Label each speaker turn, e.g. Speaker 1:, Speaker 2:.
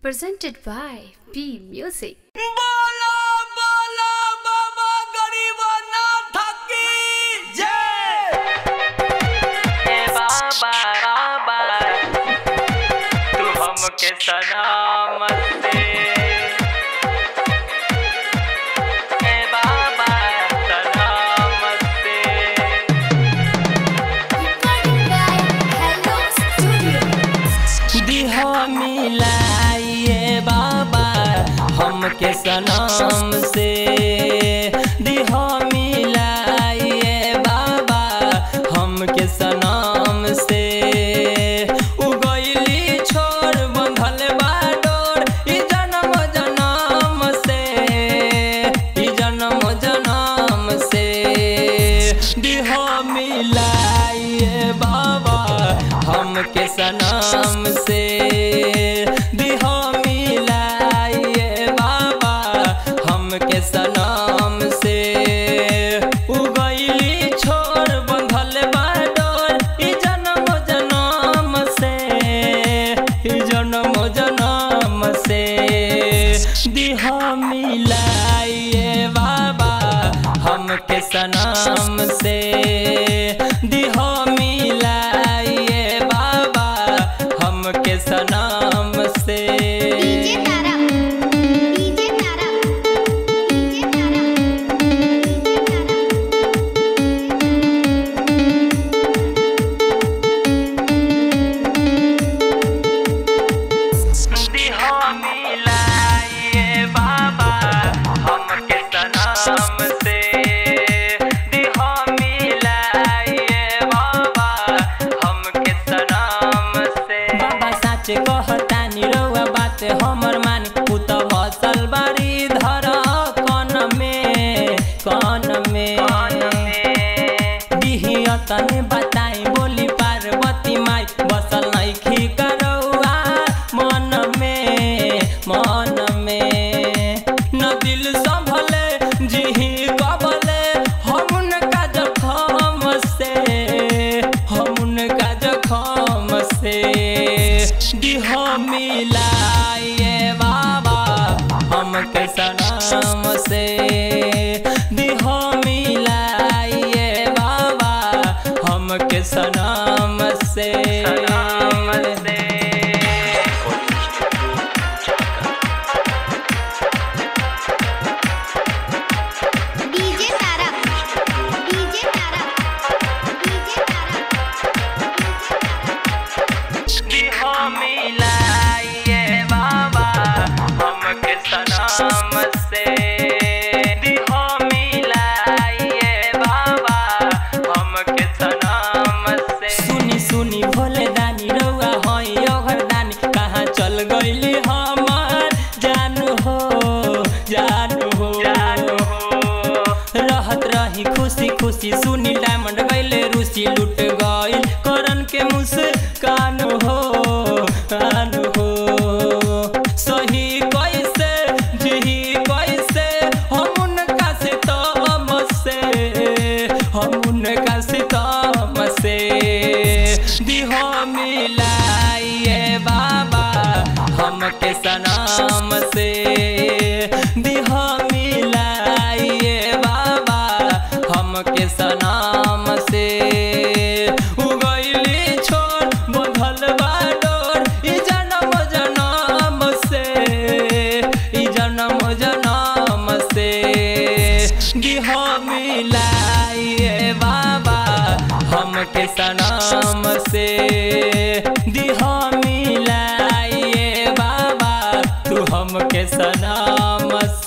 Speaker 1: presented by P Music.
Speaker 2: बोलो बोलो बाबा गरीबनाथ की जय ए बाबा बाबा तू हमके सलामत दे ए बाबा सलामत दे दिहा मिलाइए बाबा हमके सनम से दिहा मिलाइए बाबा हमके सनम से उगैली छोड़ बंधल बा डोर ई जन्म जन्म से ई जन्म जन्म से दिहा मिलाइए बाबा हमके सनम से दिहा मिलाइए बाबा हमके सनम से उगैली छोड़ बंधल बा डोर ई जन्म जन्म से ई जन्म जन्म से दिहा मिलाइए बाबा हमके सनम से दिहा मिलाइए बाबा हमके सनम से
Speaker 3: DJ Tara DJ Tara DJ Tara DJ
Speaker 2: दिहा मिलाइए बाबा हमके सनम से दिहा मिलाइए बाबा हमके सनम से बाबा सच कहतानी रउआ बात हमर मानी उ त बसल बारी धर कन में कन में दिहिया तने बताई बोली पार्वती माई बसल नइखी करौआ मन में मन में न दिल संभले जिही कबले हम का जखम से हम का जखम से दिह मिलाइए बाबा हमके सनम से दिह मिलाइए बाबा हमके सनम से सनम से
Speaker 3: DJ Tara DJ Tara DJ Tara
Speaker 2: दिहा मिलाइए बाबा हमके सनम से दिहा मिलाइए बाबा हमके सनम से सुनी सुनी भोले दानी रउआ हई ओघर दानी कहाँ चल गइली हमार जानू हो जानू हो जानू हो रहत रही खुशी खुशी सुनी डायमंड गइले रूसी लूट गइल करन के मुस्कान हो कान हो सही कैसे जही कैसे हम उनका से तम से हम उनका से तम से दिहो मिलाइए बाबा हमके सनम से दिहो मिलाइए बाबा हमके सनम से उगैली छोड़ बंधल बा डोर ई जन्म जन्म से ई जन्म जन्म से दिह मिलाइए बाबा हमके सनम से दिह मिलाइए बाबा तू हमके सनम